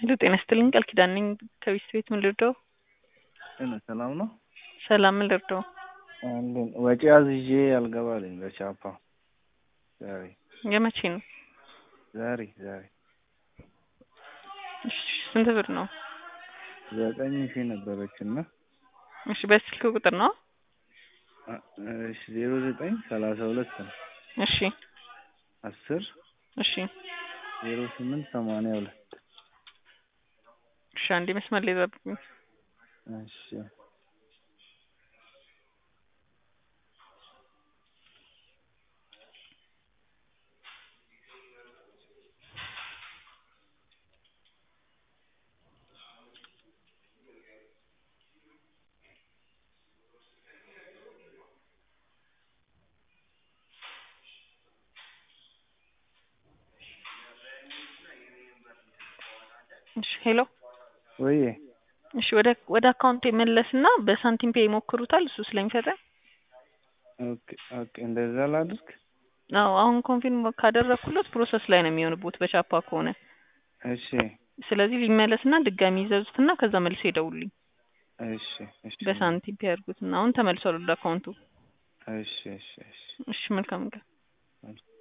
ሄሎ ጤና ይስጥልኝ ቃል ኪዳን ነኝ ከቤት ቤት ምን ልርዳው? ጤና ሰላም ነው? ሰላም ምን ልርዳው? አለን ወጪ አዝዤ አልገባልኝ በቻፓ ዛሬ የመቼ ነው? ዛሬ ዛሬ እሺ ስንት ብር ነው? ዘጠኝ ሺህ ነበረች እና እሺ በስልክ ቁጥር ነው? እሺ ዜሮ ዘጠኝ ሰላሳ ሁለት ነው እሺ አስር እሺ ዜሮ ስምንት ሰማንያ ሁለት እሺ አንዴ መስመር ላይ ጠብቁኝ። እሺ እሺ ሄሎ ወይ እሺ ወደ ወደ አካውንት የመለስና በሳንቲም ፔ ይሞክሩታል እሱ ስለሚፈጠን ኦኬ ኦኬ እንደዛ ላድርግ አዎ አሁን ኮንፊርም ካደረኩለት ፕሮሰስ ላይ ነው የሚሆንቦት በቻፓ ከሆነ እሺ ስለዚህ ሊመለስና ድጋሚ ይዘዙትና ከዛ መልሶ ይደውልኝ እሺ እሺ በሳንቲም ፔ ያድርጉትና አሁን ተመልሷል ወደ አካውንቱ እሺ እሺ እሺ እሺ መልካም ቀን